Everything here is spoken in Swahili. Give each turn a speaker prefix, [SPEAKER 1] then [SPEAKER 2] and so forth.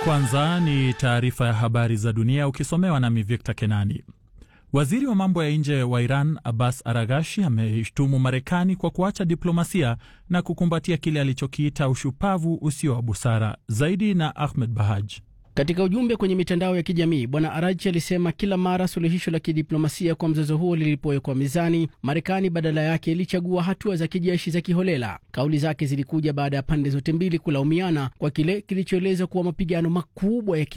[SPEAKER 1] Kwanza ni taarifa ya habari za dunia ukisomewa nami Victor Kenani. Waziri wa mambo ya nje wa Iran Abbas Aragashi ameishtumu Marekani kwa kuacha diplomasia na kukumbatia kile alichokiita ushupavu usio wa busara. Zaidi na Ahmed Bahaj.
[SPEAKER 2] Katika ujumbe kwenye mitandao ya kijamii Bwana Arachi alisema kila mara suluhisho la kidiplomasia kwa mzozo huo lilipowekwa mezani, Marekani badala yake ilichagua hatua za kijeshi za kiholela. Kauli zake zilikuja baada ya pande zote mbili kulaumiana kwa kile kilichoelezwa kuwa mapigano makubwa ya